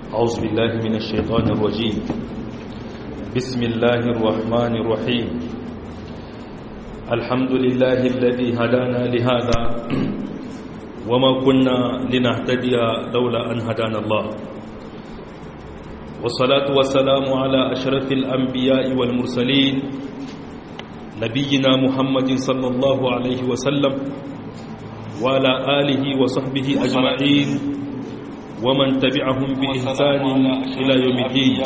أعوذ بالله من الشيطان الرجيم بسم الله الرحمن الرحيم الحمد لله الذي هدانا لهذا وما كنا لنهتدي لولا أن هدانا الله والصلاة والسلام على أشرف الأنبياء والمرسلين نبينا محمد صلى الله عليه وسلم وعلى آله وصحبه أجمعين ومن تبعهم بإحسان إلى يوم الدين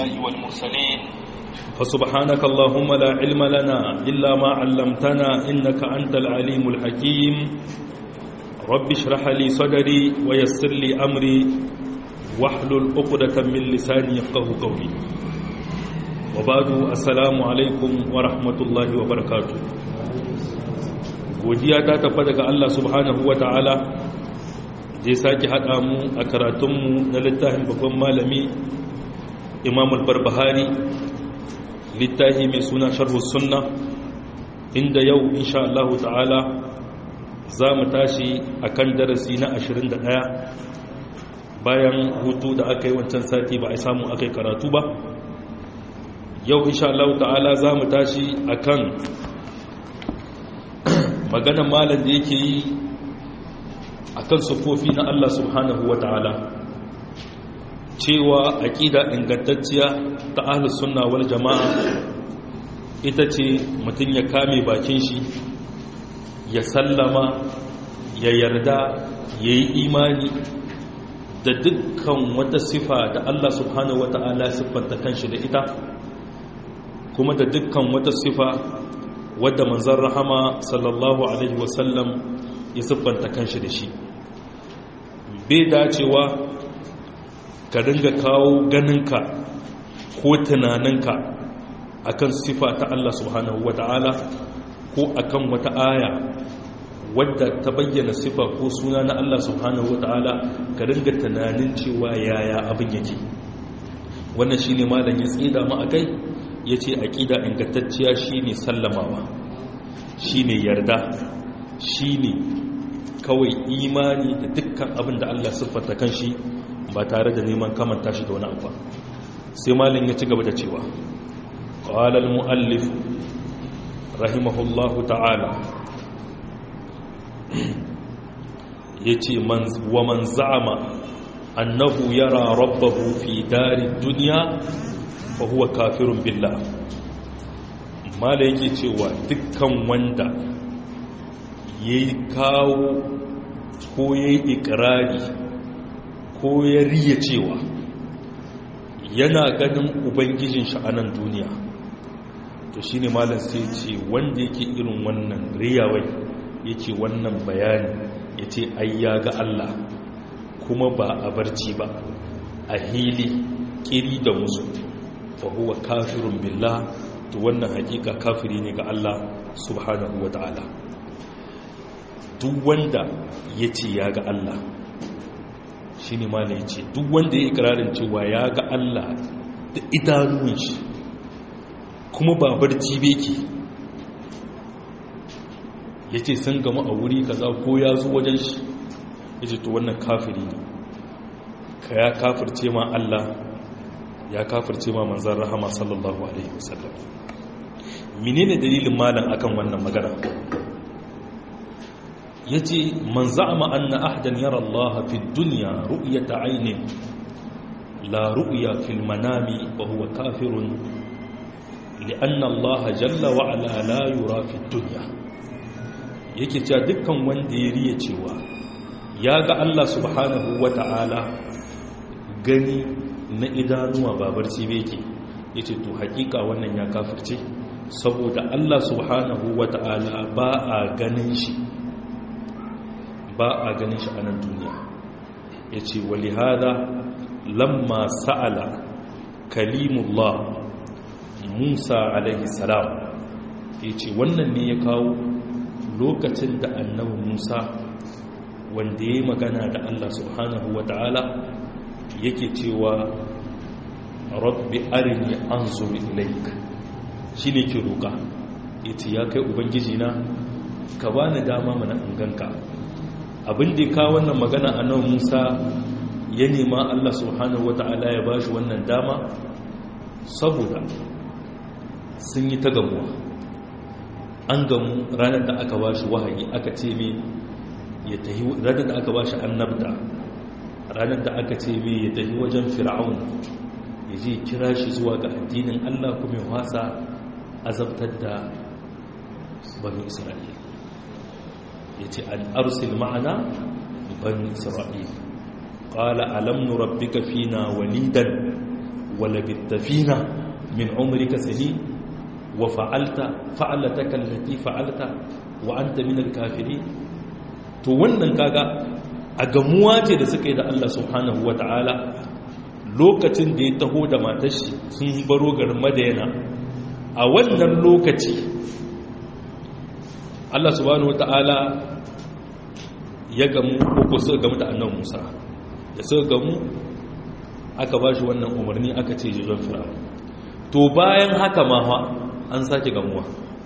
فسبحانك اللهم لا علم لنا إلا ما علمتنا إنك أنت العليم الحكيم رب اشرح لي صدري ويسر لي أمري واحلل عقدة من لساني يفقه قولي وبعد السلام عليكم ورحمة الله وبركاته godiya ta tafa daga Allah subhanahu wa ta'ala da ya sake haɗa mu a karatunmu na littafin babban malami imam al-barbahari littafi mai suna sharhus sunna inda yau insha Allah ta'ala za mu tashi a kan darasi na 21 bayan hutu da aka yi wancan sati ba a samu aka yi karatu ba yau insha Allah ta'ala za mu tashi a kan maganan malam da yake yi a kan sufofi na Allah subhanahu wa ta'ala cewa aƙida ingantacciya ta ahlus sunna wal jama'a ita ce mutum ya kame bakin shi ya sallama ya yarda ya yi imani da dukkan wata sifa da Allah subhanahu wa ta'ala siffanta kanshi da ita kuma da dukkan wata sifa wadda manzan rahama sallallahu alaihi wasallam ya siffanta kanshi da shi bai dacewa ka dinga kawo ganinka ko tunaninka akan sifa ta Allah subhanahu wata'ala ko akan wata aya wadda ta bayyana sifa ko suna na Allah subhanahu wata'ala ka dinga tunanin cewa yaya abin yake wannan shine malam ya tsida mu akai ya ce aƙida ingantacciya shi ne sallamawa shi ne yarda shi ne kawai imani da dukkan abin da Allah siffata kan shi ba tare da neman kamanta shi da wani abu sai malin ya ci gaba da cewa ƙwalal mu'allif rahimahullahu ta'ala ya ce wa man za'ama annahu yara rabbahu fi dari duniya fahuwa kafirun billah mala yake cewa dukkan wanda ya yi kawo ko ya yi ikirari ko ya riya cewa yana ganin ubangijin sha'anan duniya to shine malam sai ce wanda yake irin wannan riyawai yake wannan bayani ya ce ai ya ga Allah kuma ba a barci ba a hili kiri da musu fahuwa kafirun billah to wannan hakika kafiri ne ga Allah subhanahu wa ta'ala duk wanda ya ce ya ga Allah shi ne mana ya ce duk wanda ya ikirarin cewa ya ga Allah da idanun shi kuma ba barci beki ya ce sun gama a wuri kaza ko ya zo wajen shi ya ce to wannan kafiri ne ka ya kafirce ma Allah ya kafirce ma manzan rahama sallallahu alaihi wasallam menene dalilin malam akan wannan magana yace man za'ama anna ahdan yara Allah fi dunya ru'yata aynin la ru'ya fil manami wa huwa kafirun li'anna Allah jalla wa ala la yura fi dunya yake cewa dukkan wanda ya riya cewa ya ga Allah subhanahu wa ta'ala gani na idanuwa ba barci beke ya ce to hakika wannan ya kafirce saboda Allah subhanahu wa ta'ala ba a ganin shi ba a ganin shi a nan duniya ya ce wali hada lamma sa'ala kalimullah musa alaihi salam ya ce wannan ne ya kawo lokacin da annabi musa wanda ya yi magana da Allah subhanahu wa ta'ala yake cewa rabbi arini anzur ilaik shine ke roƙa yace ya kai ubangiji na ka bani dama mana in ganka abin da ka wannan magana a nan Musa ya nema Allah subhanahu wata'ala ya bashi wannan dama saboda sun yi ta gamuwa an gamu ranar da aka bashi wahayi aka ce mai ya tahi ranar da aka bashi annabta ranar da aka ce mai ya tahi wajen fir'aun ya je kira shi zuwa ga addinin Allah kuma ya wasa azabtar da bani isra'ila ya ce an arsil ma'ana bani isra'ila ƙala alam nurabbika fina walidan walabitta fina min umrika sani wa fa'alta fa'alataka allati fa'alta wa anta min al-kafirin to wannan kaga a gamuwa ce da suka yi da Allah subhanahu wata'ala lokacin da ya taho da matashi sun baro garin madayana a wannan lokaci Allah subhanahu wata'ala ya gamu ko suka gamu da annan Musa da suka gamu aka ba shi wannan umarni aka ce jijon fir'aun to bayan haka ma fa an sake gamuwa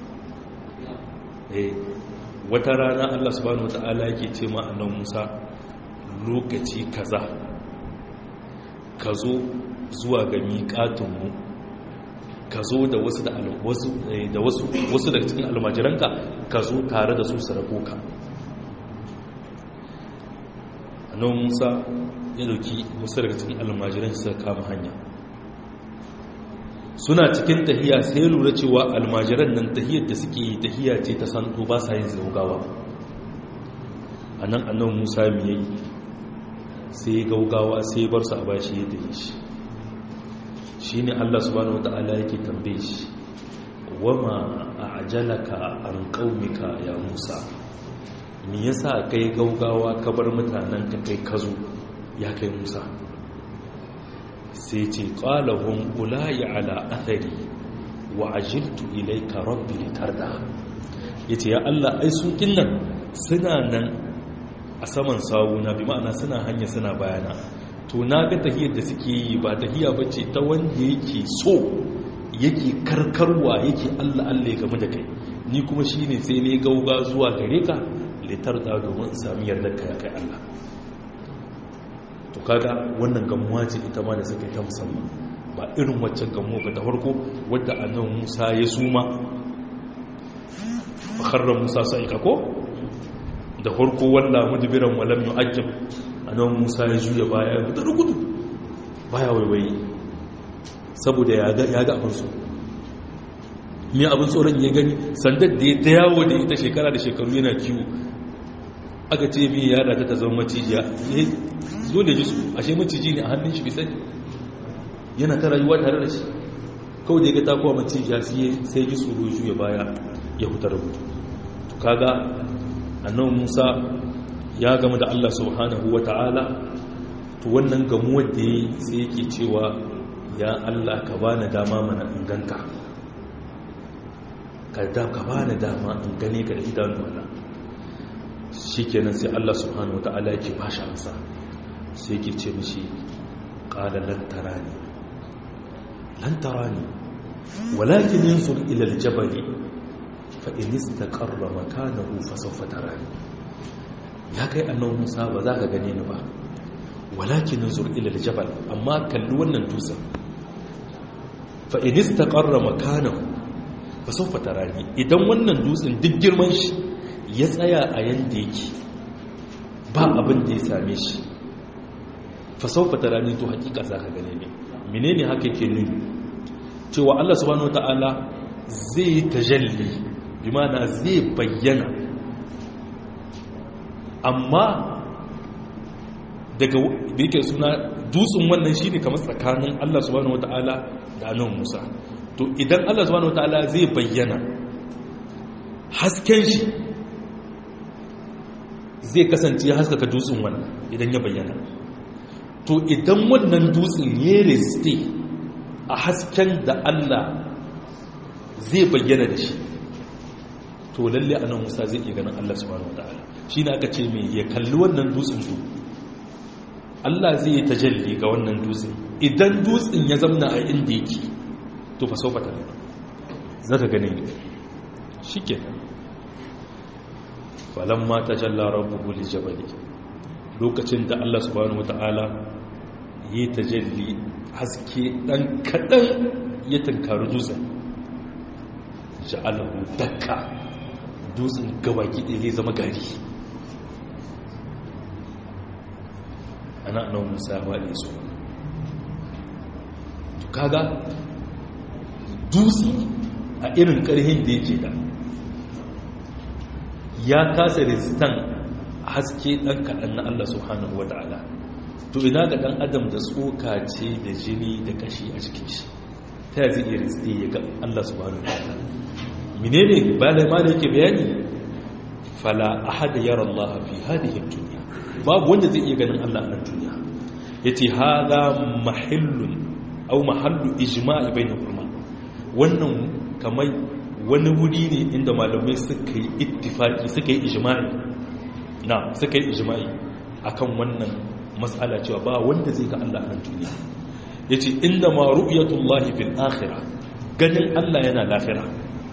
eh wata rana Allah subhanahu wata'ala yake ce ma annan Musa lokaci kaza ka zo zuwa ga miƙatunmu ka zo da wasu da wasu wasu daga cikin almajiranka ka zo tare da su sarako ka annan musa ya dauki wasu daga cikin almajiran su kama hanya suna cikin tahiya sai lura cewa almajiran nan tahiyar da suke yi tahiya ce ta santo ba sa yin zaugawa a nan annan musa mai yayi sai gaugawa sai bar su a bashi ya tafi shi shi ne allah subhanahu wata'ala yake tambaye shi wama a ajalaka an ƙaunika ya musa me yasa kai gaugawa ka bar mutanen ka kai kazo ya kai musa sai ce ƙalahun ulayi ala athari wa ajiltu ilaika rabbi litarda yace ya allah ai su kinnan suna nan a saman sawuna bi ma'ana suna hanya suna bayana to na ga tahiyar da suke yi ba tahiya bace ta wanda yake so yake karkarwa yake Allah Allah ya game da kai ni kuma shine sai ne gauga zuwa gare ka litar da domin sami yardar ka kai Allah to kaga wannan gamuwa ce ita ma da suka ta musamman ba irin waccan gamuwa ba ta farko wadda annabi Musa ya suma fakharra Musa sa'ika ko da farko walla mudbiran walam yu'ajjab anan Musa ya juya baya da rugudu baya waiwaye saboda ya ga ya ga abin so me abin tsoron ya gani sandar da ya ta yawo da ita shekara da shekaru yana kiwo aka ce mi ya da ta zama macijiya ya zo da jisu ashe maciji ne a hannun shi bisani yana ta rayuwa tare da shi kawai da ya ga takowa macijiya sai ji tsoro juya baya ya hutar rubutu to kaga annabi Musa ya gama da Allah subhanahu wata'ala to wannan gamuwar da yi sai yake cewa ya Allah ka bani dama mana in ganka ka da ka bani dama in gane ka da idanuwana shikenan sai Allah subhanahu wata'ala yake bashi amsa sai yake ce mishi qala lan tarani lan tarani walakin yanzur ila al-jabali fa'in istaqarra makanahu fasawfa tarani ya kai annabi Musa ba za ka gane ni ba walakin zur ila aljabal amma kalli wannan dutsen fa'in istaqarra makanahu fasawfa tarani idan wannan dutsen duk girman shi ya tsaya a yanda yake ba abin da ya same shi fasawfa tarani to hakika za ka gane ni menene haka yake nuni cewa Allah subhanahu wataala zai tajalli bimana zai bayyana amma daga da yake suna dutsen wannan shi ne kamar tsakanin Allah subhanahu wata'ala da annabi Musa to idan Allah subhanahu wata'ala zai bayyana hasken shi zai kasance haskaka dutsen wannan idan ya bayyana to idan wannan dutsen ya reste a hasken da Allah zai bayyana da shi to lalle anan Musa zai iya ganin Allah subhanahu wataala shine aka ce me ya kalli wannan dutsen su Allah zai yi tajalli ga wannan dutsen idan dutsen ya zamna a inda yake to fa sauka tare zaka gane ne shikenan falamma tajalla rabbuhu liljabali lokacin da Allah subhanahu wataala yi tajalli haske dan kadan ya tunkari dutsen ja'alahu dakka dutsen gabaki ɗaya zai zama gari ana nan musa waɗe su to kaga dutse a irin ƙarhin da yake da ya kasa resistan haske ɗan kaɗan na Allah subhanahu wata'ala to ina ga ɗan adam da tsoka ce da jini da kashi a cikin shi ta yi zai iya resiste ya ga Allah subhanahu wata'ala menene ba da ma da yake bayani fala ahada yara Allah fi hadihi dunya babu wanda zai iya ganin Allah a nan duniya yace hada mahallun aw mahallu ijma'i bainal ulama wannan kamar wani wuri ne inda malamai suka yi ittifaki suka yi ijma'i na suka yi ijma'i akan wannan mas'ala cewa ba wanda zai ga Allah a nan duniya yace inda ma ru'yatullahi fil akhirah ganin Allah yana lafira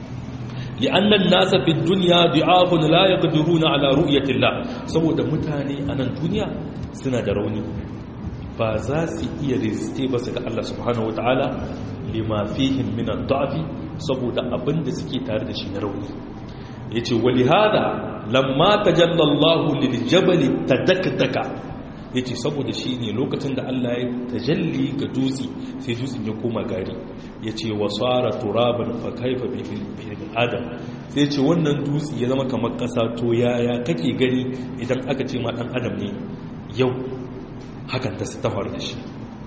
لأن الناس في الدنيا ضعاف لا يقدرون على رؤية الله saboda mutane a nan duniya suna da rauni ba za su iya resiste ba su ga Allah subhanahu wataala lima fihim min ad-da'fi saboda abinda suke tare da shi na rauni yace walihada lamma tajalla Allah lil jabal tadaktaka yace saboda shi ne lokacin da Allah ya tajalli ga dutse sai dutsen ya koma gari yace wasara turaban fa kaifa bi adam sai ce wannan dutse ya zama kamar ƙasa to yaya kake gani idan aka ce ma ɗan adam ne yau hakan ta tafar da shi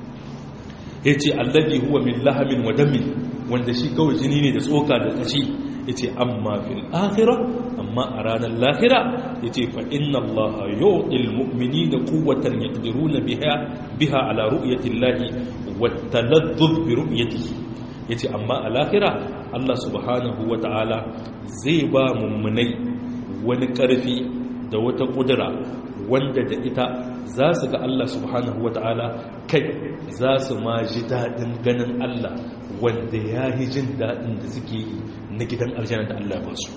ya ce allabi huwa min lahamin wa damin wanda shi kawai jini ne da tsoka da ƙashi ya ce amma fil akhira amma a ranar lahira ya ce fa inna allaha yu'til mu'mini da quwwatan yaqdiruna biha biha ala ru'yatillahi wa taladdud bi ru'yatihi yace amma a lahira Allah subhanahu wa ta'ala zai ba mummunai wani ƙarfi da wata ƙudura wanda da ita za su ga Allah subhanahu wa ta'ala kai za su ma ji daɗin ganin Allah wanda ya yi jin daɗin da suke yi na gidan aljanna da Allah ba su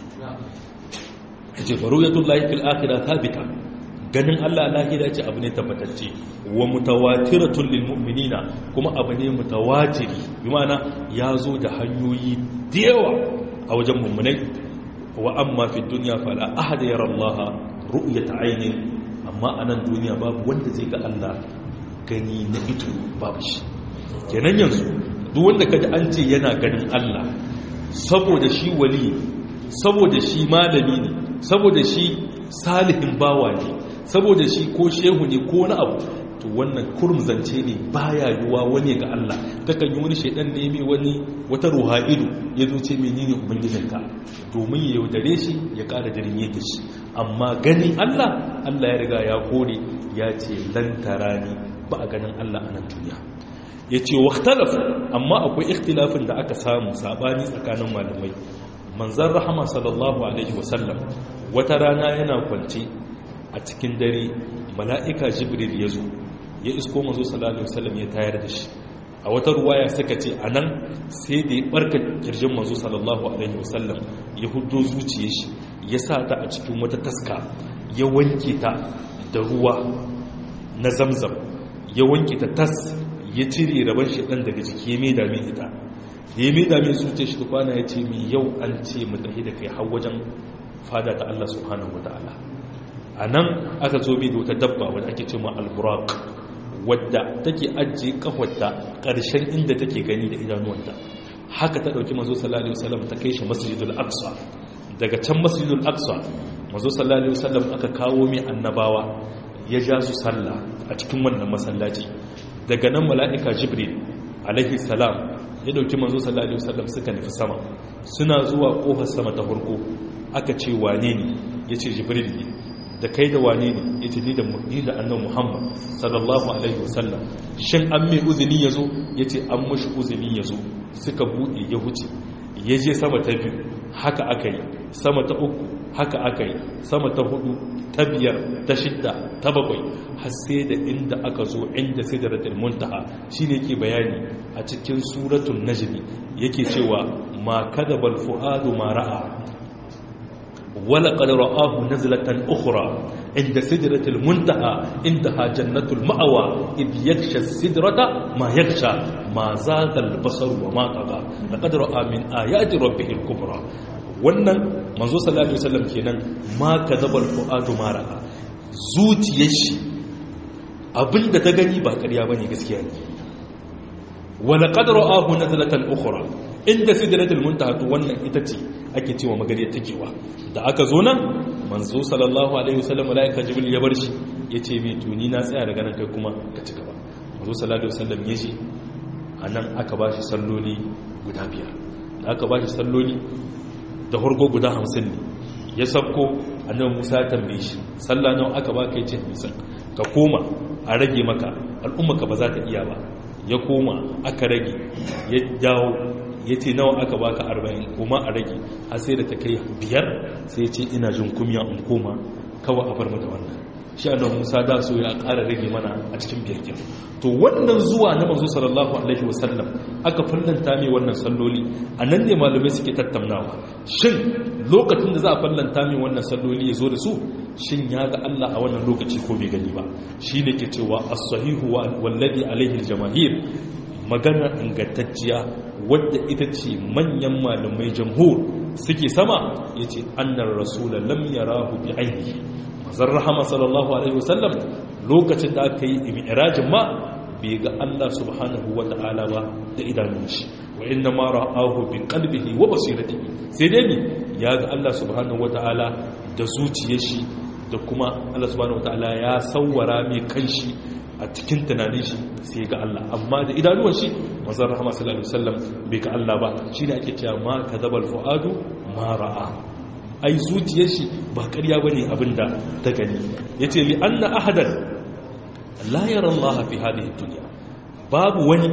ya ce faru ya tullahi fil akira thabita ganin Allah lahira ce abu ne tabbatacce wa mutawatiratun lil mu'minina kuma abu ne mutawatiri bi ma'ana ya zo da hanyoyi da yawa a wajen mummunai wa amma fi dunya fala ahada yara Allah ru'yat aynin amma anan duniya babu wanda zai ga Allah gani na ido babu shi kenan yanzu duk wanda kaji an ce yana ganin Allah saboda shi wali saboda shi malami ne saboda shi salihin bawa ne saboda shi ko shehu ne ko wani abu to wannan kurmzance ne baya yiwa wani ga Allah takan yi wani shaidan ne mai wani wata ruha'idu ya zo ce menene ubangijinka domin ya yaudare shi ya kara jirin yake shi amma ganin Allah Allah ya riga ya kore ya ce lan tarani ba a ganin Allah a nan duniya ya ce waktalaf amma akwai ikhtilafin da aka samu sabani tsakanin malamai manzan rahama sallallahu alaihi wasallam wata rana yana kwance a cikin dare mala'ika jibril ya zo ya isko mazo sallallahu alaihi wasallam ya tayar da shi a wata ruwaya suka ce a nan sai da ya barka kirjin mazo sallallahu alaihi wasallam ya hudo zuciye shi ya sa ta a cikin wata taska ya wanke ta da ruwa na zamzam ya wanke ta tas ya cire rabon shi ɗan daga jiki ya mai dame ita da ya mai dame zuciya shi kwana ya ce mai yau an ce mu tafi da kai har wajen fada ta Allah subhanahu wa ta'ala a nan aka zo mai da wata dabba wadda ake ce ma alburak wadda take ajiye kafarta ƙarshen inda take gani da idanuwanta haka ta ɗauki mazo sallallahu alaihi wasallam ta kai shi masjidul aqsa daga can masjidul aqsa mazo sallallahu alaihi wasallam aka kawo mai annabawa ya ja su sallah a cikin wannan masallaci daga nan mala'ika jibril alaihi salam ya dauki manzo sallallahu alaihi wasallam suka nufi sama suna zuwa kofar sama ta farko aka ce wane ne yace jibril ne da kai da wane ne yace ni da ni da annabi muhammad sallallahu alaihi wasallam shin an mai uzuni yazo yace an mushi uzuni yazo suka bude ya huce ya je sama ta biyu haka aka yi sama ta uku haka aka yi sama ta hudu ta biyar ta shidda ta bakwai har sai da inda aka zo inda sidratul muntaha shine yake bayani a cikin suratul najm yake cewa ma kadabal fuadu ma ra'a wala qad ra'ahu nazlatan ukhra inda sidratil muntaha intaha jannatul ma'wa id yaksha sidrata ma yaksha ma zaga al-basar wa ma taga laqad ra'a min ayati rabbih al-kubra wannan manzo sallallahu alaihi wasallam kenan ma kadabal fuadu ma ra'a zuciyar shi abinda ta gani ba ƙarya bane gaskiya ne wala qad ra'ahu nazlatan ukhra inda sidratul muntaha to wannan ita ce ake cewa magare takewa da aka zo nan manzo sallallahu alaihi wasallam malaika jibril ya bar shi yace mai tuni na tsaya daga nan kai kuma ka ci gaba manzo sallallahu alaihi wasallam ya ji anan aka bashi salloli guda biyar da aka bashi salloli da harko guda 50 ne ya sabko annabi Musa ya tambaye shi sallah nawa aka baka yace misan ka koma a rage maka al'umma ka ba za ta iya ba ya koma aka rage ya dawo ya ce nawa aka baka arba'in kuma a rage har sai da ta kai biyar sai ya ce ina jin kumya in koma kawai a bar mata wannan shi annabi Musa da so ya ƙara rage mana a cikin biyar kin to wannan zuwa na manzo sallallahu alaihi wasallam aka fallanta mai wannan salloli anan ne malamai suke tattaunawa shin lokacin da za a fallanta mai wannan salloli ya zo da su shin ya ga Allah a wannan lokaci ko bai gani ba shi ne ke cewa as-sahihu wallazi alaihi al-jamaahir magana ingantacciya wadda ita ce manyan malamai jamhur suke sama yace annar rasul lam yarahu bi ainihi manzon rahama sallallahu alaihi wasallam lokacin da aka yi mi'rajin ma bai ga Allah subhanahu wata'ala ba da idanun shi wa inna ma ra'ahu bi qalbihi wa basiratihi sai dai ya ga Allah subhanahu wata'ala da zuciyar shi da kuma Allah subhanahu wataala ya sawwara mai kanshi a cikin tunanin shi sai ga Allah amma da idanuwan shi manzon rahama sallallahu alaihi wasallam bai ga Allah ba shine ake cewa ma kadabal fuadu ma ra'a ai zuciyar shi ba ƙarya bane abinda ta gani yace li anna ahadan la yara Allah fi hadhihi dunya babu wani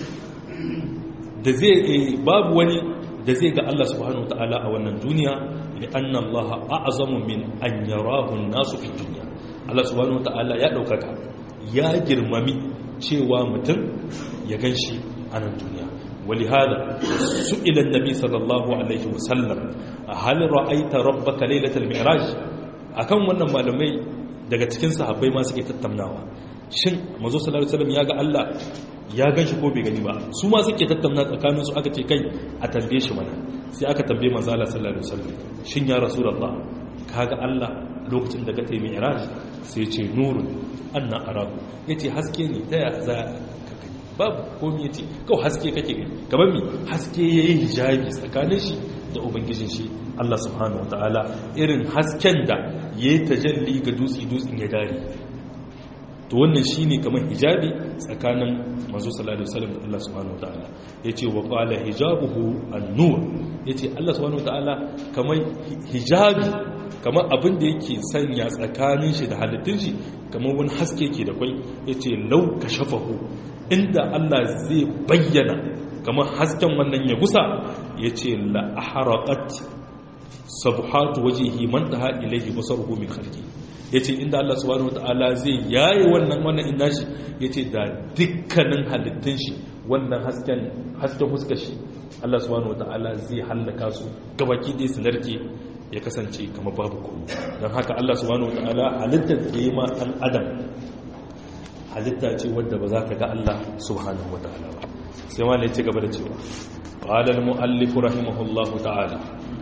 da zai babu wani da zai ga Allah subhanahu wataala a wannan duniya لأن الله أعظم من أن يراه الناس في الدنيا الله سبحانه وتعالى ya ɗaukaka ya girmami cewa mutum ya gan shi a nan duniya ولهذا سئل النبي صلى الله عليه وسلم هل رأيت ربك ليلة المعراج akan wannan malamai daga cikin sahabbai ma suke tattaunawa shin manzo sallallahu alaihi wasallam ya ga Allah ya gan shi ko bai gani ba su ma suke tattauna tsakanin su aka ce kai a tambaye shi mana sai aka tambaye manzo Allah sallallahu alaihi wasallam shin ya rasulullah kaga Allah lokacin da ka tayi mi'raj sai ya ce nurun anna arabu yace haske ne ta ya za ka gani babu komai yace kawai haske kake gani kamar mi haske yayi hijabi tsakanin shi da ubangijin shi Allah subhanahu wataala irin hasken da yayi tajalli ga dutsi dutsin ya dare to wannan shine kamar hijabi tsakanin manzo sallallahu alaihi wasallam da Allah subhanahu wataala yace wa qala hijabuhu an-nur yace Allah subhanahu wataala kamar hijabi kamar abin da yake sanya tsakanin shi da halittun shi kamar wani haske yake da kwai yace law kashafahu inda Allah zai bayyana kamar hasken wannan ya gusa yace la ahraqat sabhatu wajhihi man taha ilayhi basaruhu min khalqi yace inda Allah subhanahu wataala zai yaye wannan wannan inda shi yace da dukkanin halittun shi wannan hasken hasken huskar shi Allah subhanahu wataala zai hallaka su gabaki ɗaya su narke ya kasance kamar babu kuma don haka Allah subhanahu wataala halittar da yi ma ɗan adam halitta ce wadda ba za ka ga Allah subhanahu wataala ba sai ma ne ci gaba da cewa qala al-mu'allif rahimahullahu ta'ala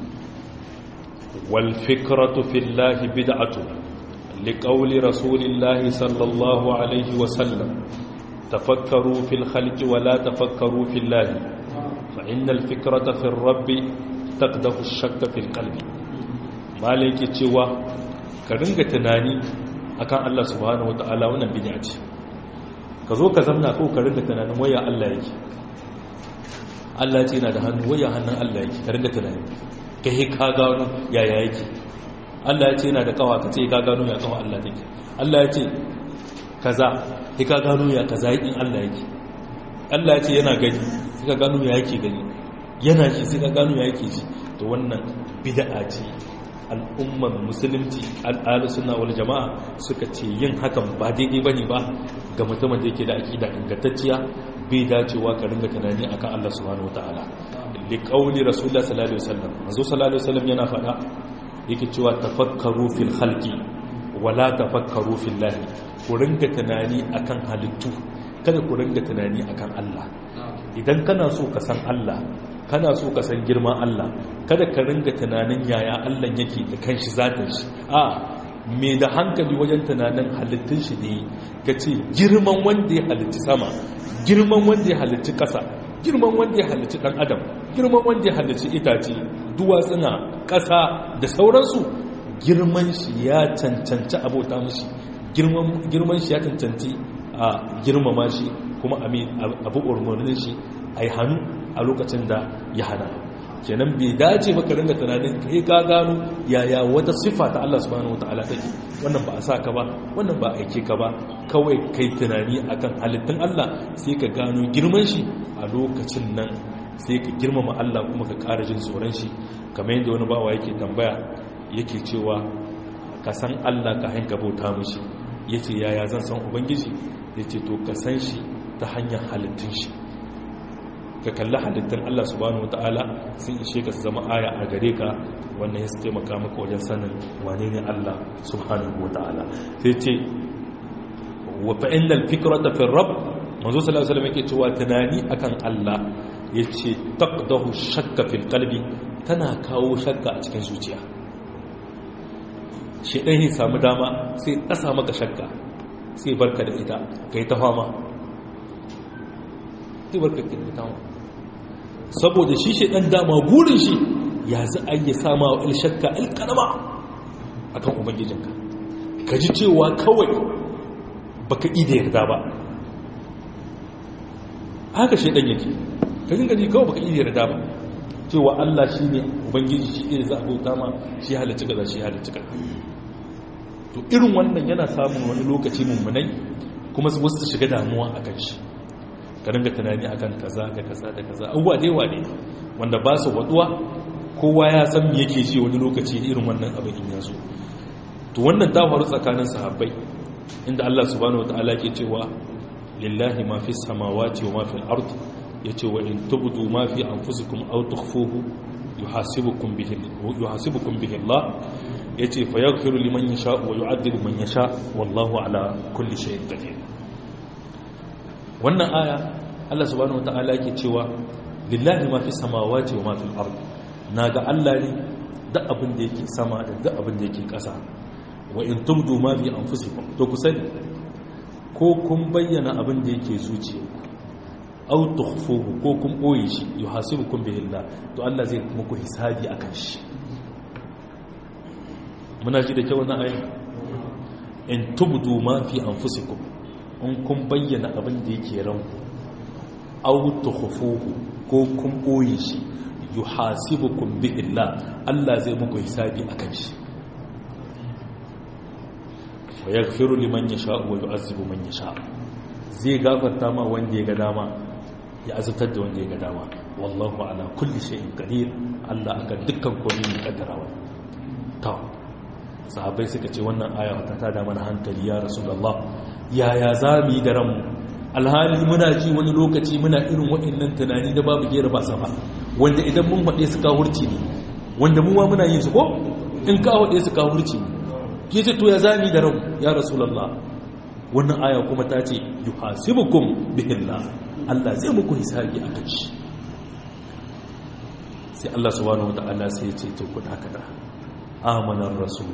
wal fikratu fillahi bid'atu لقول رسول الله صلى الله عليه وسلم تفكروا في الخلق ولا تفكروا في الله فإن الفكرة في الرب تقدح الشك في القلب ما لك cewa ka ringa tunani akan Allah subhanahu wataala wannan bid'a ce ka zo ka zamna ko ka ringa tunanin waya Allah yake Allah ya ce yana da hannu waya hannun Allah yake ka ringa tunani kai ka gano yaya yake Allah ya ce yana da kawa ka ce ka gano ya kawa Allah take Allah ya ce kaza sai ka gano ya kaza in Allah yake Allah ya ce yana gani sai ka gano ya yake gani yana shi sai ka gano ya yake shi to wannan bid'a ce al'umman musulunci al'adu suna wal jama'a suka ce yin hakan ba daidai bane ba ga mutumin da yake da aqida ingantacciya bai dacewa ka ringa tunani akan Allah subhanahu wataala li qauli rasulullah sallallahu alaihi wasallam manzo sallallahu alaihi wasallam yana faɗa yake cewa tafakkaru fil khalqi wala tafakkaru fil lahi ku ringa tunani akan halittu kada ku ringa tunani akan Allah idan kana so ka san Allah kana so ka san girman Allah kada ka ringa tunanin yaya Allah yake da kanshi zatin shi a me da hankali wajen tunanin halittun shi ne ka ce girman wanda ya halitti sama girman wanda ya halitti ƙasa girman wanda ya halitti ɗan adam girman wanda ya halitti itace duwatsuna ƙasa da sauransu girman shi ya cancanci abota mashi girman shi ya cancanci a girmama shi kuma abu umarnin shi a yi hannu a lokacin da ya hana kenan bai dace ba ka ringa tunanin kai ka gano yaya wata siffa ta Allah subhanahu wataala take wannan ba a sa ka ba wannan ba a aike ka ba kawai kai tunani akan halittun Allah sai ka gano girman shi a lokacin nan sai ka girmama Allah kuma ka ƙara jin tsoron shi kamar yadda wani bawa yake tambaya yake cewa ka san Allah ka hanka bauta mishi yace yaya zan san ubangiji yace to ka san shi ta hanyar halittun shi ka kalli halittun Allah subhanahu wata'ala sun ishe ka su zama aya a gare ka wannan ya taimaka maka wajen sanin wane ne Allah subhanahu wata'ala sai ce wa fa'inal fikrata fi rabb manzo sallallahu alaihi wasallam yake cewa tunani akan Allah yace taqdahu shakka fil qalbi tana kawo shakka a cikin zuciya shi dan ya samu dama sai ƙasa maka shakka sai barka da ita kai ta fama sai barka da ita saboda shi shi ɗan dama burin shi ya za a yi sama wa ilshakka ilkarama a kan ubangijinka ka ji cewa kawai baka ida yarda ba haka shi ɗan yake ka dinga ji kawai baka ida yarda ba cewa allah shi ne ubangiji shi ne za a bauta ma shi halicci gaza shi halicci gaza to irin wannan yana samun wani lokaci mummunai kuma wasu su shiga damuwa a kan shi ka ringa tunani akan kaza da kaza da kaza abubuwa da yawa ne wanda ba su waduwa kowa ya san me yake ji wani lokaci irin wannan abin in yazo to wannan ta faru tsakanin sahabbai inda Allah subhanahu wataala ke cewa lillahi ma fi samawati wa ma fi al-ard yace wa in tubdu ma fi anfusikum aw tukhfuhu yuhasibukum bihi yuhasibukum bihi Allah yace fa yaghfiru liman yasha wa yu'adhibu man yasha wallahu ala kulli shay'in qadir wannan aya Allah subhanahu wataala yake cewa lillahi ma fi samawati wa ma fil ard naga Allah ne duk abin da yake sama da duk abin da yake ƙasa wa in tubdu ma fi anfusikum to ku sani ko kun bayyana abin da yake zuciyarku aw tukhfuhu ko kun boye shi yuhasibukum bihi Allah to Allah zai muku hisabi akan shi muna ji da kyau wannan aya in tubdu ma fi anfusikum in kun bayyana abin da yake ranku aw tukhfuhu ko kun boye shi yuhasibukum bihi Allah Allah zai muku hisabi akan shi wa yaghfiru liman yasha wa yu'azzibu man yasha zai gafarta ma wanda ya ga dama ya azabtar da wanda ya ga dama wallahu ala kulli shay'in qadir Allah akan dukkan komai ne kaddarawa to sahabbai suka ce wannan aya ta tada mana hankali ya rasulullah yaya za mu yi da ranmu alhali muna ji wani lokaci muna irin waɗannan tunani da babu gera ba sama wanda idan mun faɗe su kawurci ne wanda mu ma muna yin su ko in ka faɗe su kawurci ne ke ce to ya za mu yi da ranmu ya rasulullah wannan aya kuma ta ce yuhasibukum bihillah Allah zai muku hisabi a kan shi sai Allah subhanahu wataala sai ya ce to ku dakata amanar rasul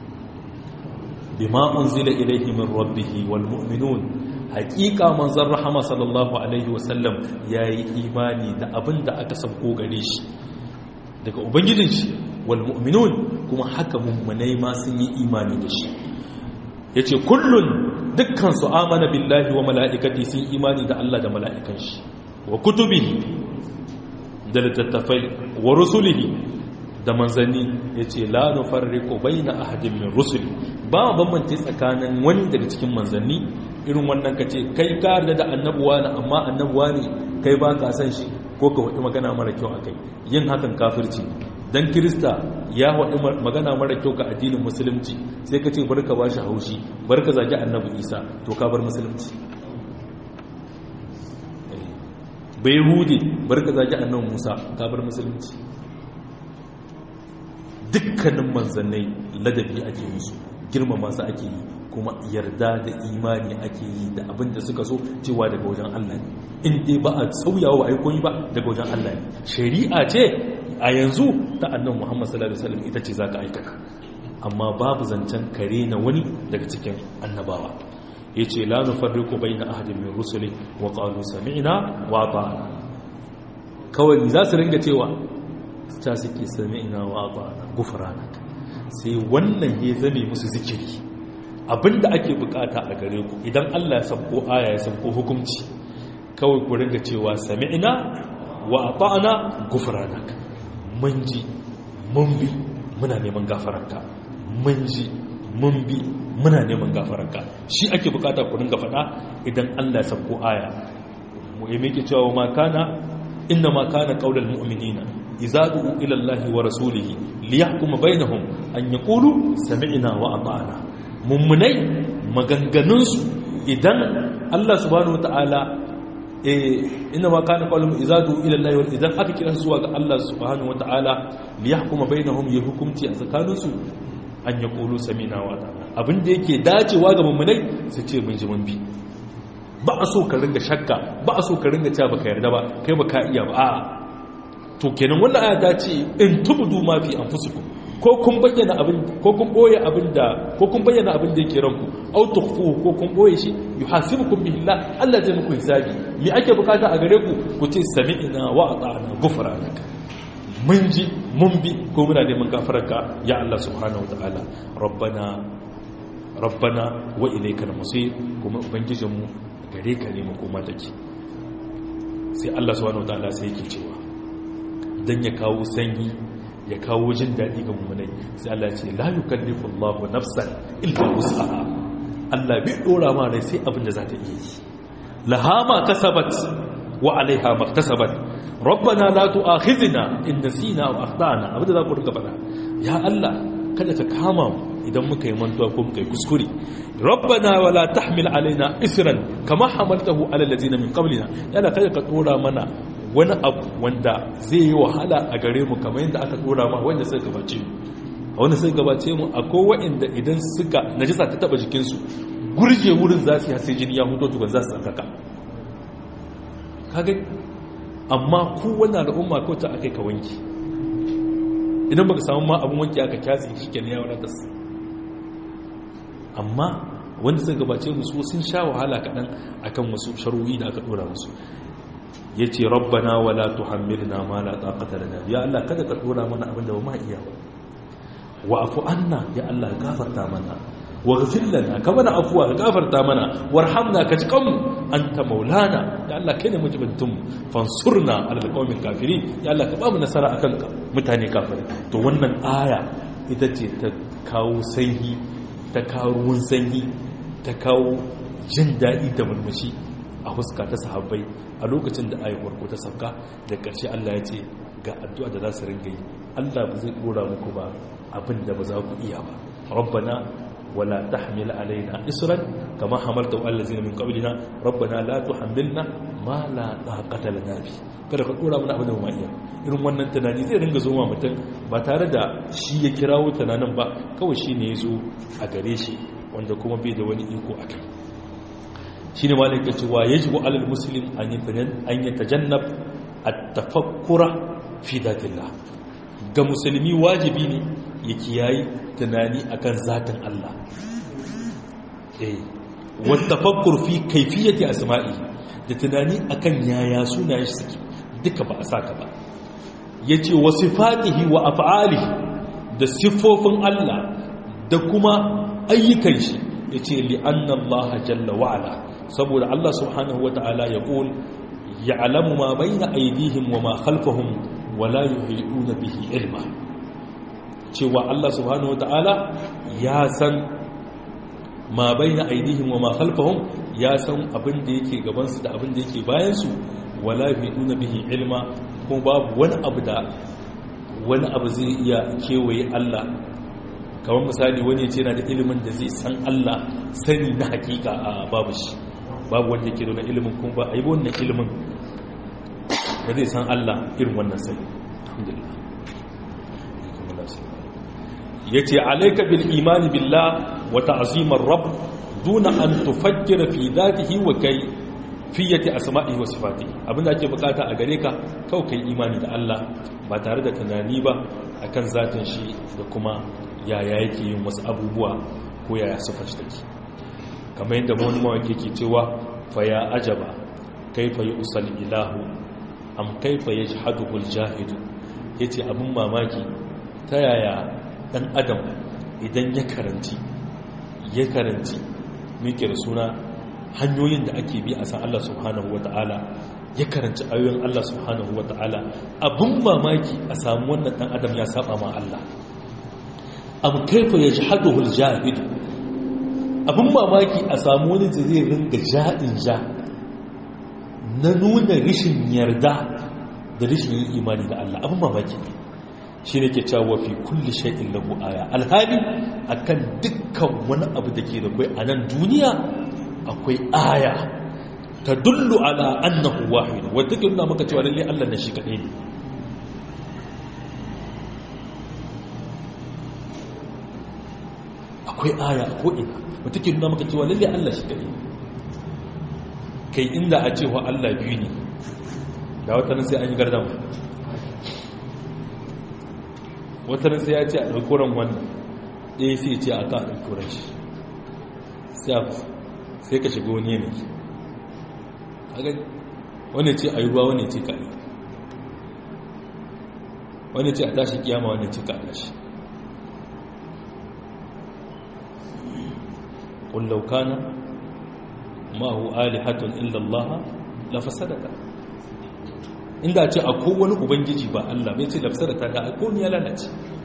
bima unzila ilayhi min rabbih wal mu'minun haqiqa manzon rahama sallallahu alaihi wasallam yayi imani da abinda aka sabko gare shi daga ubangijin shi wal mu'minun kuma haka mummunai ma sun yi imani da shi yace kullun dukkan su amana billahi wa mala'ikati sun imani da Allah da mala'ikan shi wa kutubihi da littattafai wa rusulihi da manzanni ya ce la nufarriqu baina ahadin min rusuli ba bambance tsakanin wani daga cikin manzanni irin wannan kace kai ka yarda da annabuwa ne amma annabuwa ne kai ba ka san shi ko ka wadi magana mara kyau akai yin hakan kafirci dan kirista ya wadi magana mara kyau ga addinin musulunci sai ka ce barka ba shi haushi barka zagi annabi isa to ka bar musulunci bai hudi barka zagi annabi musa ka bar musulunci dukkanin manzannai ladabi ake musu girmama su ake yi kuma yarda da imani ake yi da abin da suka so cewa daga wajen Allah ne in dai ba a sauyawa wa aikoni ba daga wajen Allah ne shari'a ce a yanzu ta annan Muhammad sallallahu alaihi wasallam ita ce zaka aikata amma babu zancen kare na wani daga cikin annabawa yace la nufarriqu baina ahadin min rusuli wa qalu sami'na wa ata'na kawai za su ringa cewa ta suke sami'na wa ata'na gufranaka sai wannan ya zame musu zikiri abinda ake bukata a gare ku idan Allah ya sabko aya ya sabko hukunci kawai ku ringa cewa sami'na wa ata'na gufranaka mun ji mun bi muna neman gafaranka mun ji mun bi muna neman gafaranka shi ake bukata ku ringa faɗa idan Allah ya sabko aya mu yi miki cewa ma kana inna ma kana qaulul mu'minina idza du'u ila Allah wa rasulihi liyahkuma bainahum an yaqulu sami'na wa ata'na mummunai maganganun su idan Allah subhanahu wataala eh inna ma kana qaulul idza du'u ila Allah wa idan aka kira su zuwa ga Allah subhanahu wataala liyahkuma bainahum ya hukumci a tsakaninsu an yaqulu sami'na wa ata'na abinda yake dacewa ga mummunai su ce mun ji mun bi ba a so ka ringa shakka ba a so ka ringa cewa baka yarda ba kai baka iya ba a'a to kenan wannan aya ta ce in tubdu ma fi anfusikum ko kun bayyana abin ko kun boye abin da ko kun bayyana abin da yake ranku aw tukhfuhu ko kun boye shi yuhasibukum bihi Allah Allah zai muku hisabi me ake bukata a gare ku ku ce sami'na wa ata'na ghufranaka mun ji mun bi ko muna neman gafararka ya Allah subhanahu wataala rabbana rabbana wa ilaykal masir kuma ubangijinmu gare ka ne makoma take sai Allah subhanahu wataala sai yake cewa dan ya kawo sanyi ya kawo jin daɗi ga mummunai sai Allah ya ce la yukallifu Allahu nafsan illa wus'aha Allah bai dora ma rai sai abin da za ta iya yi laha ma kasabat wa alaiha ma kasabat rabbana la tu'akhidhna in nasina aw akhtana abin da za ku riga faɗa ya Allah kada ka kama mu idan muka yi mantuwa ko muka yi kuskure rabbana wala tahmil alaina isran kama hamaltahu ala allazina min qablina yana kada ka dora mana wani abu wanda zai yi wahala a gare mu kamar yadda aka dora ma wanda suka gabace mu wanda suka gabace mu akwai wa'inda idan suka najisa ta taba jikin su gurje wurin za su yi sai jini ya hudo tukun za su tsakaka kaga amma ku wannan al'umma ko ta akai ka wanki idan baka samu ma abin wanki aka kyasi shi ke ya wadata su amma wanda suka gabace musu sun sha wahala kaɗan akan wasu sharu'i da aka ɗora musu ya ce rabbana wala tuhammilna ma la taqata lana ya Allah kada ka ɗora mana abin da ba ma iya ba wa afu anna ya Allah gafarta mana wa ghfir lana ka mana afuwa ka gafarta mana warhamna ka ji kanmu anta maulana ya Allah kai ne mujibintum fansurna alal qawmil kafirin ya Allah ka ba mu nasara akan ka mutane kafirai to wannan aya ita ce ta kawo sanyi ta kawo ruwan sanyi ta kawo jin daɗi da murmushi a huska ta sahabbai a lokacin da ayi farko ta sauka da ƙarshe Allah ya ce ga addu'a da za su ringa yi Allah ba zai dora muku ba abin da ba za ku iya ba rabbana ولا تحمل علينا إسرا كما حملته على الذين من قبلنا ربنا لا تحملنا ما لا طاقة لنا به kada ka dora mana abin da mu iya irin wannan tunani zai ringa zo ma mutum ba tare da shi ya kirawo tunanin ba kawai shi ne ya zo a gare shi wanda kuma bai da wani iko a kai shi ne malai ka cewa ya jibo alal muslim an yi tajannab a tafakkura fi datillah ga musulmi wajibi ne ya kiyayi tunani akan zatin Allah eh wata fakkur fi kaifiyati asma'i da tunani akan yaya sunayen shi suke duka ba a saka ba yace wa sifatihi wa af'alihi da siffofin Allah da kuma ayyukan shi yace li anna Allah jalla wa ala saboda Allah subhanahu wata'ala ya qul ya'lamu ma bayna aydihim wa ma khalfahum wa la yuhituna bihi ilma cewa Allah subhanahu wata'ala ya san ma baina aidihim wa ma khalfahum ya san abin da yake gaban su da abin da yake bayan su wala yuduna bihi ilma kuma babu wani abu da wani abu zai iya kewaye Allah kamar misali wani ce yana da ilimin da zai san Allah sani na hakika a babu shi babu wanda yake da ilimin kuma ba a yi wannan ilimin da zai san Allah irin wannan sani alhamdulillah yace alayka bil imani billah wa ta'zimar rabb duna an tufakkira fi dhatihi wa kai fiyati asma'ihi wa sifatihi abinda ake bukata a gare ka kawai kai imani da Allah ba tare da tunani ba akan zatin shi da kuma yaya yake yin wasu abubuwa ko yaya suka shi take kamar yadda wani mawaki ke cewa fa ya ajaba kaifa yusal ilahu am kaifa yajhaduhu aljahidu yace abin mamaki ta yaya dan adam idan ya karanci ya karanci muke da suna hanyoyin da ake bi a san Allah subhanahu wata'ala ya karanci ayoyin Allah subhanahu wata'ala abin mamaki a samu wannan dan adam ya saba ma Allah am kaifa yajhaduhu aljahid abin mamaki a samu wani da zai ringa ja'in ja na nuna rishin yarda da rishin yin imani da Allah abin mamaki ne shi ne ke cewa fi kulli shay'in lahu aya alhali akan dukkan wani abu da ke da kai a nan duniya akwai aya ta dullu ala annahu wahid wadda ke nuna maka cewa lalle Allah na shi kadai ne akwai aya a ko'ina wadda ke nuna maka cewa lalle Allah shi kadai kai inda a cewa Allah biyu ne da watanin sai an yi gardama watanin sai ya ce a ɗaukuran wannan ɗaya sai ce a ka a ɗaukuran shi sai ka shiga wani yanayi wani ce a yi ruwa wani ce ka yi wani ce a tashi kiyama wani ce ka tashi ƙullaukana ma'ahu alihatun illallah la fasadata inda ce a kowane ubangiji ba Allah bai ce da fasadata da a kowane ya lalace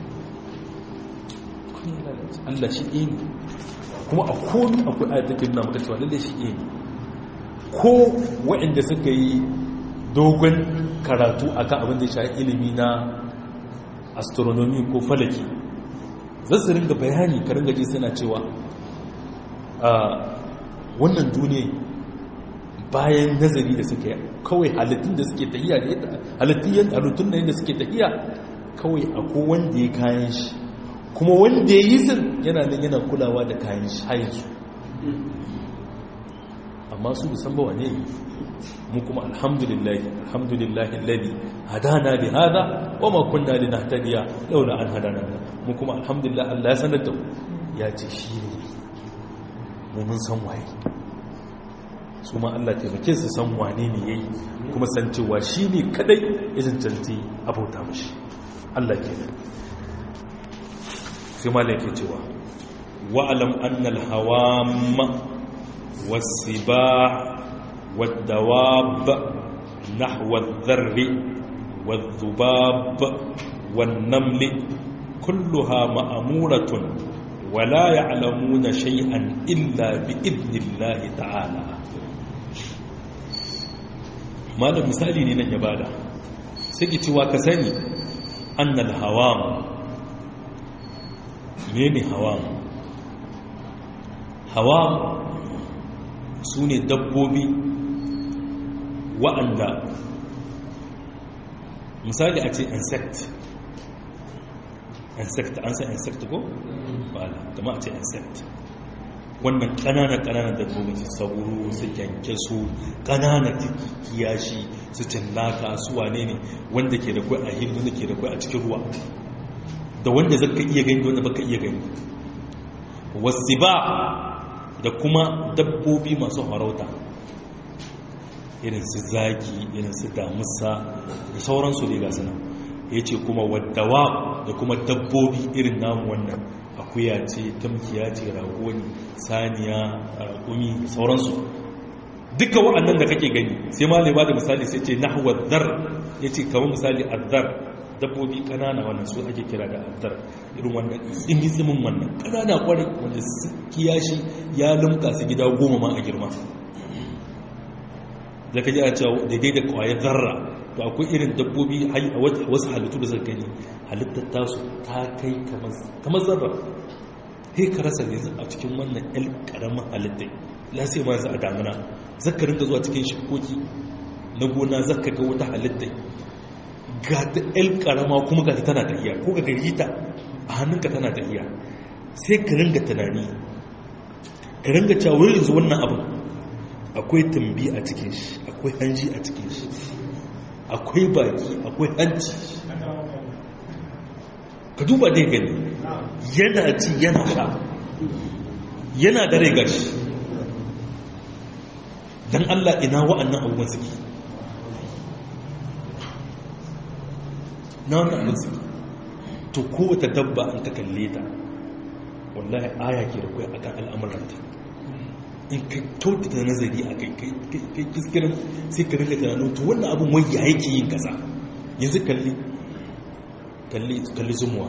Allah shi ɗaya ne kuma a kowane akwai ayat take nuna maka cewa lalle shi ɗaya ne ko waɗanda suka yi dogon karatu akan abin da ya shafi ilimi na astronomy ko falaki za su ringa bayani ka ringa ji suna cewa a wannan duniya bayan nazari da suka yi kawai halittun da suke tahiya da yadda halittun da yadda suke tahiya kawai akwai wanda ya kayan shi kuma wanda ya yi zin yana nan yana kulawa da kayan shi hayansu amma su bisan ba wane ne mu kuma alhamdulillah alhamdulillah alladhi hadana li hada wa ma kunna linahtadiya laula an hadana mu kuma alhamdulillah Allah ya sanar da mu ya ce shi ne mu mun san waye su ma Allah taimake su san wane ne yayi kuma san cewa shi ne kadai ya cancanci abauta mashi Allah kenan sai malai ke cewa wa'alam annal hawamma was-sibah wad-dawab nahwa adh-dharri wadh-dhubab wan-naml kulluha ma'muratun wa la ya'lamuna shay'an illa bi idnillahi ta'ala malam misali ne nan ya bada sai ki cewa ka sani annal hawam mene hawam hawam su ne dabbobi wa'anda misali a ce insect insect an san insect ko? ba kama a ce insect wannan ƙananan ƙananan dabbobi su sauro su kyanke su ƙananan kiyashi su cinnaka su wane ne wanda ke da kwai a hindu da ke da kwai a cikin ruwa da wanda zaka iya gani da wanda baka iya gani wasu ba da kuma dabbobi masu harauta irin su zaki irin su damusa da sauransu ne ga suna ya ce kuma waddawa da kuma dabbobi irin namu wannan akuya ce tamkiya ce rago ne saniya raƙumi da sauransu duka wa'annan da kake gani sai ma ba da misali sai ce nahwa dhar ya ce kamar misali azzar dabbobi kanana wannan su ake kira da azzar irin wannan tsimi tsimin wannan kanana kwarai wanda kiyashi ya lumka su gida goma ma a girma da kaji a cewa daidai da kwayar zarra to akwai irin dabbobi wasu halittu da suka gani halittar tasu ta kai kamar zarra sai ka rasa ne a cikin wannan yan karamin halittai lasai ma za a damuna zaka ringa zuwa cikin shikoki na gona zaka ga wata halittai ga ta yan karama kuma ga tana tafiya ko ga gari ta a hannunka tana tafiya sai ka ringa tunani ka ringa cewa yanzu wannan abin akwai tumbi a cikin shi akwai hanji a cikin shi akwai baki akwai hanci ka duba dai gani yana ci yana sha yana da rai gashi don allah ina wa'annan abubuwan suke na wannan abin suke to kowace dabba an ka kalle ta wallahi aya ke da kwaya akan al'amuranta in ka kyautata nazari a kai kai kiskirin sai ka rinka tunanin to wannan abin wai ya yake yin kasa yanzu kalli kalli kalli zumuwa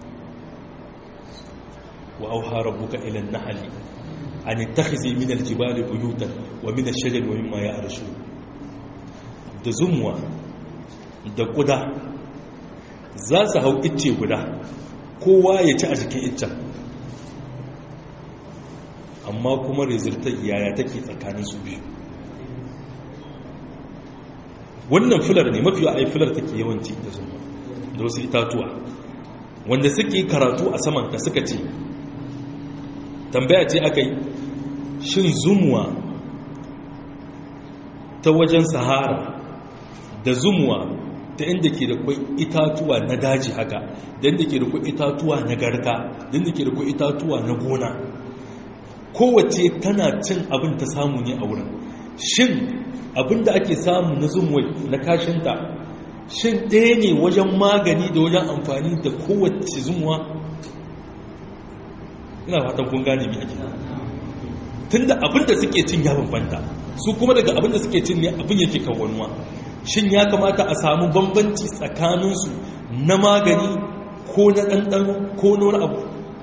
wa auha rabbuka ila an-nahli an ittakhizi min al-jibali buyutan wa min ash-shajari wa mimma ya'rushu da zumuwa da kuda za su hau icce guda kowa ya ci a cikin iccen amma kuma rezultar yaya take tsakanin su biyu wannan filar ne mafi ai filar take yawanci da zuma da wasu itatuwa wanda suke karatu a saman da suka ce tambaya ce aka yi shin zumuwa ta wajen sahara da zumuwa ta inda ke da kwai itatuwa na daji haka da inda ke da kwai itatuwa na garka da inda ke da kwai itatuwa na gona kowace tana cin abin ta samu ne a wurin shin abin da ake samu na zumuwai na kashinta shin ɗaya ne wajen magani da wajen amfani da kowace zumuwa ina fatan kun gane mi ake tun da abin da suke cin ya bambanta su kuma daga abin da suke cin ne abin yake kawanuwa shin ya kamata a samu bambanci tsakaninsu na magani ko na ɗanɗano ko na wani abu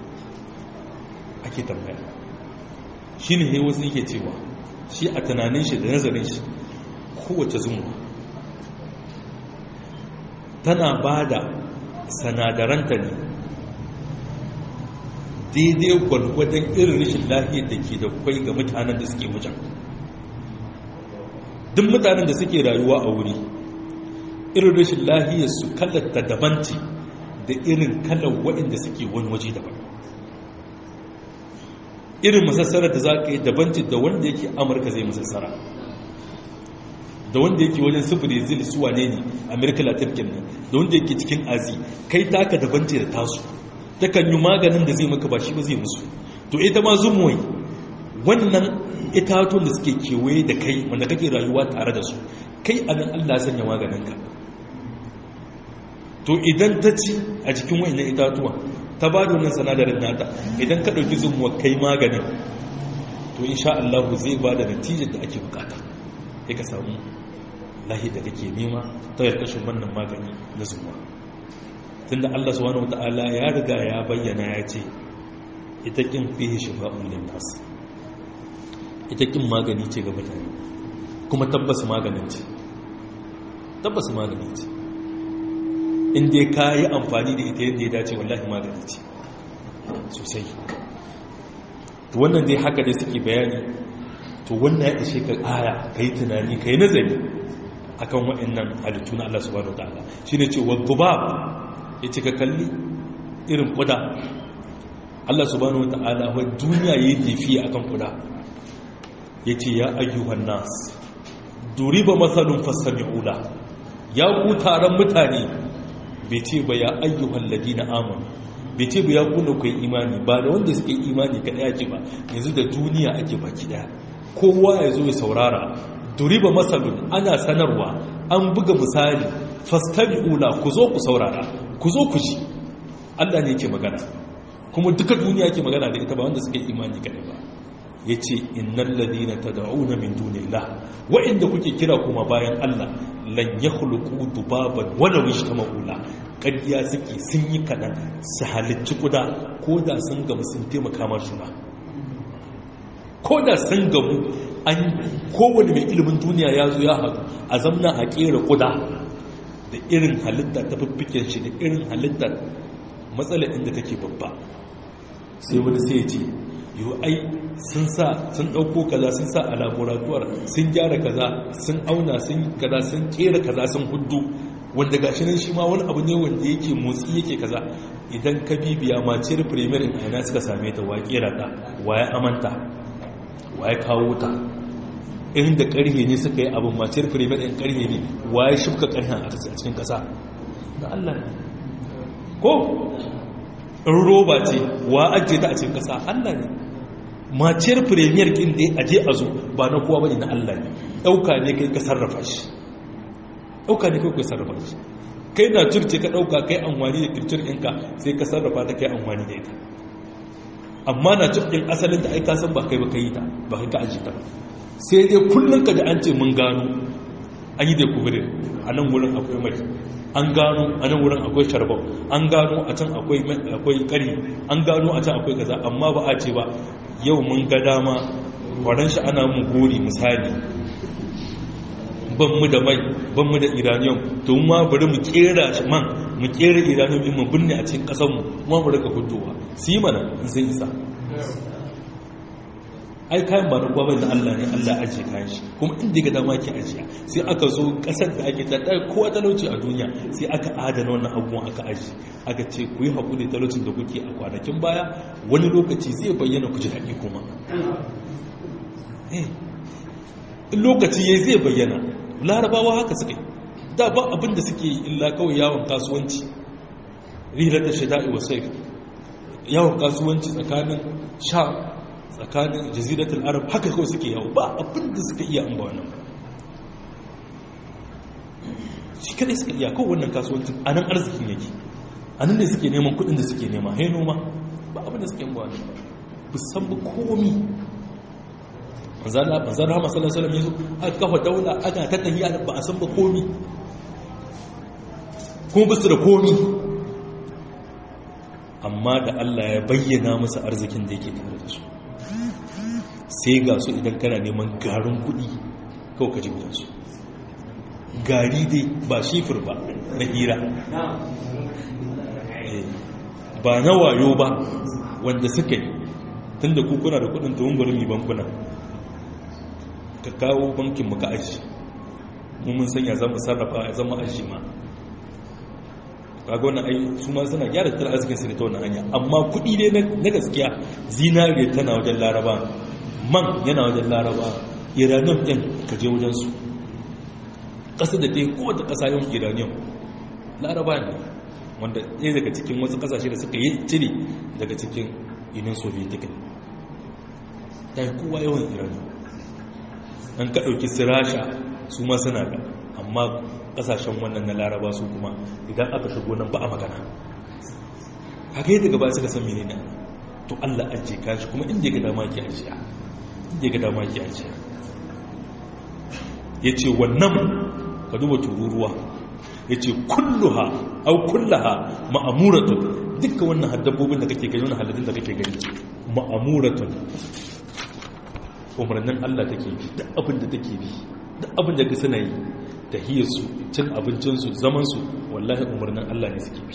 ake tambaya shi ne ne wasu yake cewa shi a tunanin shi da nazarin shi kowace zumuwa tana ba da sanadaranta ne daidai gwalgwadon irin rashin lafiyar da ke da kwai ga mutanen da suke wajen duk mutanen da suke rayuwa a wuri irin rashin lafiyar su kallata dabanci da irin kallon waɗanda suke wani waje daban irin masassarar da za ka yi dabanci da wanda yake amurka zai masassara da wanda yake wajen su brazil su wane ne amerika latin kenan da wanda yake cikin azi kai taka dabanci da tasu takan yi maganin da zai maka ba shi ba zai musu to ita ma zumuwai wannan itatun da suke kewaye da kai wanda kake rayuwa tare da su kai a nan allah sanya maganinka to idan ta ci a cikin wa'in itatuwa ta ba da wannan sanadarin nata idan ka ɗauki zumuwa kai maganin to insha allahu zai ba da natijar da ake bukata ya ka samu lahi da kake nema ta yarkashin wannan magani na zumuwa tunda Allah subhanahu wata'ala ya riga ya bayyana ya ce ita kin fihi shifa'un lin nas ita kin magani ce ga mutane kuma tabbas maganin ce tabbas magani ce in dai ka yi amfani da ita yadda ya dace wallahi magani ce sosai to wannan dai haka dai suke bayani to wannan ya ishe ka aya ka yi tunani ka yi nazari akan waɗannan halittu na Allah subhanahu wataala shine ce wa dhubab yace ka kalli irin kuda Allah subhanahu wataala wa duniya yayi tafi akan kuda yace ya ayyuhan nas duriba masalun fastami'u la ya ku taron mutane bai ce ba ya ayyuhan ladina amanu bai ce ba ya kuna kai imani ba da wanda suke imani kada yake ba yanzu da duniya ake baki daya kowa ya zo ya saurara duriba masalun ana sanarwa an buga misali fastabi'ula ku zo ku saurara ku zo ku ji Allah ne yake magana kuma duka duniya yake magana da ita ba wanda suke imani kadai ba yace innal ladina tad'una min dunillah wa inda kuke kira kuma bayan Allah lan yakhluqu dubaban wala wijtama'ula kadiya suke sun yi kadan su halicci kuda ko da sun gamu sun taimaka ma juna ko da sun gamu an kowane mai ilimin duniya ya zo ya haɗu a zamna a ƙera kuda da irin halitta ta fiffiken shi da irin halittar matsalar inda take babba sai wani sai ce yau ai sun sa sun ɗauko kaza sun sa a laboratuwar sun gyara kaza sun auna sun kaza sun ƙera kaza sun hudu wanda gashi nan shi ma wani abu ne wanda yake motsi yake kaza idan ka bibiya maciyar premier in aina suka same ta waƙe rata waye amanta waye kawo ta inda ƙarhe ne suka yi abin maciyar premier in ƙarhe ne waye shifka ƙarhen a cikin ƙasa da Allah ne ko in roba ce wa ajiye ta a cikin ƙasa Allah ne maciyar premier kin da aje a zo ba na kowa bane na Allah ne ɗauka ne kai ka sarrafa shi ɗauka ne kai ka sarrafa shi kai na turce ka ɗauka kai amfani da kircir ɗinka sai ka sarrafa ta kai amfani da ita amma na cikin asalin ta aika san ba kai ba ka yi ta ba kai ka aji ta sai dai kullum ka da an ce mun gano an yi da kubirin a nan wurin akwai mai an gano a nan wurin akwai sharbau an gano a can akwai kari an gano a can akwai kaza amma ba a ce ba yau mun ga dama kwaran shi ana mun gori misali ban mu da mai ban mu da iranium to ma bari mu kera shi man mu kera iranium din mu binne a cikin kasar mu kuma mu rika hudowa su yi mana in sai isa ai kayan ba na gwamnati da Allah ne Allah ajiye kayan shi kuma inda ga dama ke ajiya sai aka zo kasar da ake tada kowa talauci a duniya sai aka adana wannan abubuwan aka aji aka ce ku yi haƙuri talaucin da kuke a kwanakin baya wani lokaci zai bayyana ku ji daɗi kuma in lokaci ya zai bayyana larabawa haka suke da ba abin da suke illa kawai yawon kasuwanci rilar da shada'i wa sai yawon kasuwanci tsakanin sha tsakanin jaziratul arab haka kawai suke yawo ba abin da suka iya an ba wannan shi kadai suka iya kawai wannan kasuwancin a nan arzikin yake a nan ne suke neman kudin da suke nema hai noma ba abin da suke yin ba wannan ba san ba komi manzan rahama sallallahu alaihi wasallam yazo aka kafa daula aka ta tahiya ba a san ba komi kuma ba su da komi amma da Allah ya bayyana masa arzikin da yake tare da su sai ga su idan kana neman garin kudi kawai ka ji su gari dai ba shifir ba na hira ba na wayo ba wanda suka yi tun da kukuna da kudin tuwon bari mai bankuna ka kawo bankin muka aji mun sanya zama sarrafa ya zama aji ma kaga wannan ai su ma suna gyara tattalin arzikin su ne ta wannan hanya amma kuɗi ne na gaskiya zinariya tana wajen laraba man yana wajen laraba iranium ɗin ka je wajen su ƙasa da ɗaya kowace ƙasa yawan iranium laraba ne wanda ɗaya daga cikin wasu ƙasashe da suka yi cire daga cikin union soviet ta yi kowa yawan iranium an ka ɗauki su rasha su ma suna da amma kasashen wannan na laraba su kuma idan aka shigo nan ba a magana haka yi daga ba suka san menene to Allah ajiye kashi kuma inda ga dama ke ajiya inda ga dama ke ajiya ya ce wannan ka duba tururuwa ya ce kulluha au kullaha ma'amuratun dukkan wannan haddabobin da kake gani wannan halittun da kake gani ma'amuratun umarnin Allah take bi duk abin da take bi duk abin da ka suna yi tahiyarsu cin abincinsu zamansu wallahi umarnin Allah ne suke bi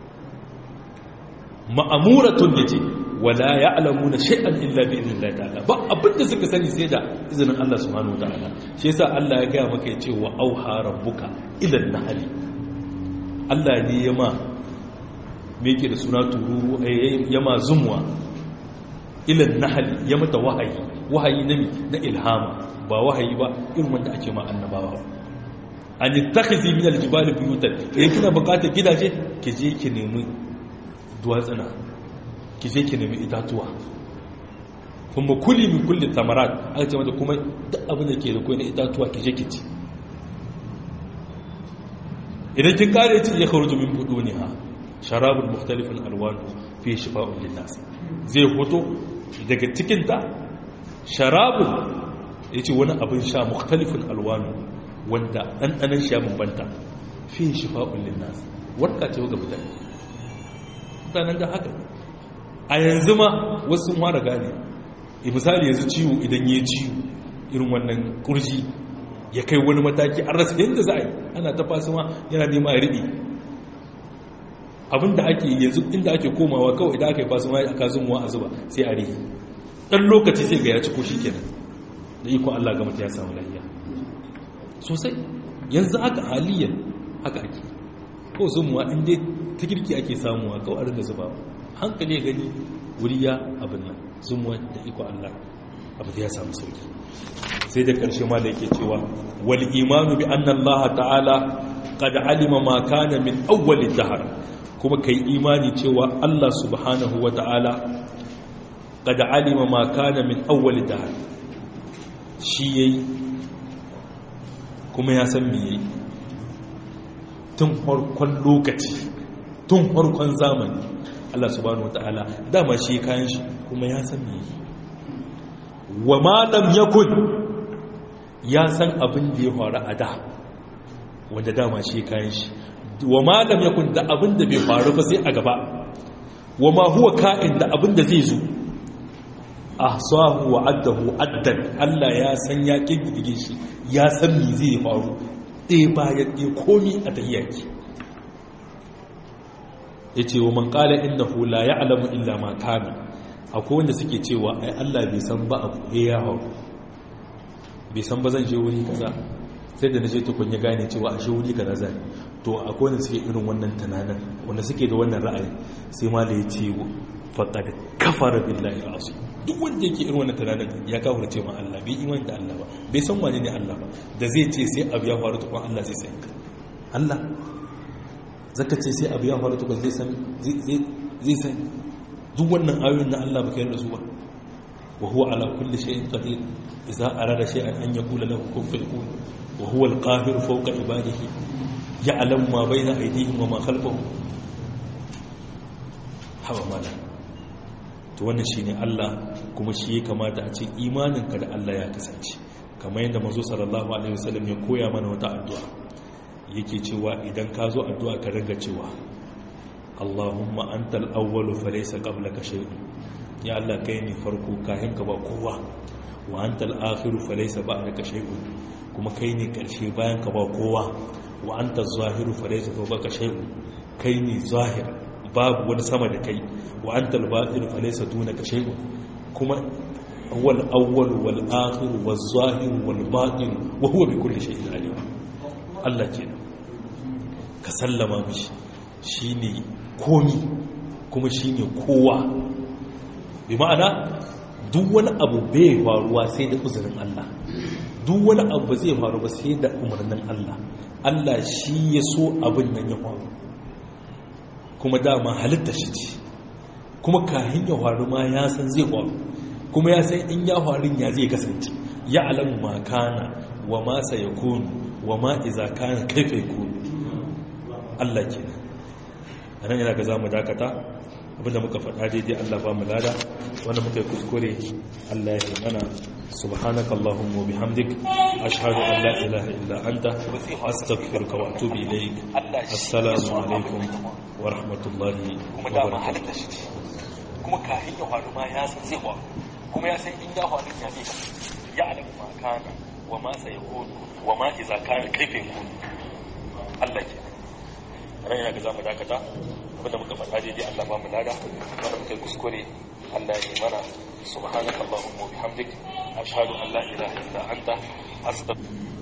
ma'amuratun ya ce wala ya alamu na shai'an illa bi izinin Allah ta'ala ba abinda suka sani sai da izinin Allah subhanahu wa ta'ala shi yasa Allah ya gaya maka ya ce wa auha rabbuka ilan nahali Allah ne ya ma me yake da suna tururu ya ma zumwa ilan nahali ya mata wahayi wahayi na na ilhama ba wahayi ba irin wanda ake ma annabawa an yi takhizi min aljibali buyutan idan kina bukatar gidaje ki je ki nemi duwatsuna ki je ki nemi itatuwa kuma kuli min kulli thamarat aka ce mata kuma duk abin da ke da koyi na itatuwa ki je ki ci idan kin kare ci ya kharuju min buduniha sharabun mukhtalifun alwanu fi shifa'un linnas zai hoto daga cikin ta sharabun yace wani abin sha mukhtalifun alwanu wanda ɗanɗanen shi ya bambanta fi shifa'un linnas warka ce ga mutane mutanen da haka a yanzu ma wasu sun fara gane misali yanzu ciwo idan ya ciwo irin wannan kurji ya kai wani mataki an rasa yadda za a yi ana ta fasu ma yana nema ya riɗi abinda ake yanzu inda ake komawa kawai idan aka yi fasu ma aka zumuwa a zuba sai a rihi ɗan lokaci sai ga ya ci ko shi kenan da ikon allah ga mutu ya samu lafiya sosai yanzu haka haliyan haka ake ko zumuwa inda ta girki ake samuwa kawai da zuba hankali ya gani wuri ya abin nan zumuwa da iko Allah abu da ya samu sauki sai da karshe ma da yake cewa wal imanu bi anna Allah ta'ala qad alima ma kana min awwal dahr kuma kai imani cewa Allah subhanahu wa ta'ala qad alima ma kana min awwal dahr shi yayi kuma ya san me yayi tun farkon lokaci tun farkon zamani Allah subhanahu wata'ala dama shi kayan shi kuma ya san me yi wa ma lam yakun ya san abin da ya faru a da wanda dama shi kayan shi wa ma lam yakun da abin da bai faru ba sai a gaba wa ma huwa ka'in da abin da zai zo ahsahu wa addahu addan Allah ya san ya kiddige shi ya san me zai faru ɗaya bayan ɗaya komi a tahiyyaki ya ce wa man ƙala inda hula ya alamu illa ma kami akwai wanda suke cewa ai Allah bai san ba abu ya hau bai san ba zan je wuri kaza sai da na je tukun ya gane cewa a shi wuri kaza zai to akwai wanda suke irin wannan tunanin wanda suke da wannan ra'ayi sai ma da ya ce faɗa da kafara billahi asu duk wanda yake irin wannan tunanin ya kawo ce ma Allah bai imani da Allah ba bai san wane ne Allah ba da zai ce sai abu ya faru tukun Allah zai san Allah zaka ce sai abu ya faru tukun zai san zai san duk wannan ayoyin na Allah ba kai da su ba wa huwa ala kulli shay'in qadir idza arada shay'an an yaqula lahu kun fayakun wa huwa al-qahir fawqa ibadihi ya'lamu ma bayna aydihim wa ma khalfahum hawa mala to wannan shine Allah kuma shi ya kamata a ce imaninka da Allah ya kasance kamar yadda manzo sallallahu alaihi wasallam ya koya mana wata addu'a yake cewa idan ka zo addu'a ka ringa cewa Allahumma antal awwalu falaysa qablaka shay'un ya Allah kai ne farko kafin ka ba kowa wa antal akhiru falaysa ba'daka shay'un kuma kai ne karshe bayan ka ba kowa wa antal zahiru falaysa fawqaka shay'un kai ne zahir babu wani sama da kai wa antal batin falaysa dunaka shay'un kuma wal awwal wal akhir wal zahir wal batin wa huwa bi kulli shay'in alim Allah kenan ka sallama mishi shine komi kuma shine kowa bi ma'ana duk wani abu bai faruwa sai da uzurin Allah duk wani abu zai faru ba sai da umarnin Allah Allah shi ya so abin nan ya faru kuma dama halitta shi ce kuma kahin ya faru ma ya san zai faru kuma ya san in ya faru ya zai kasance ya alamu ma kana wa ma ya kunu wa ma iza kana kaifa yakunu Allah kenan anan yana ga zamu dakata abinda muka faɗa daidai Allah ba mu lada wanda muka yi kuskure Allah ya mana subhanaka allahumma bihamdik ashhadu an la ilaha illa anta astaghfiruka wa atubu ilayk assalamu alaikum wa rahmatullahi wa barakatuh kuma kafin ya faru ma ya san zai faru kuma ya san in ya faru ya zai ya alamu ma kana wa ma sayakunu wa ma iza kana kaifa yakunu Allah ke ran yana ga zamu dakata abinda muka faɗa daidai Allah ba mu lada wanda muka yi kuskure Allah ya yi mana subhanaka allahumma wa bihamdik ashhadu an la ilaha illa anta astaghfiruka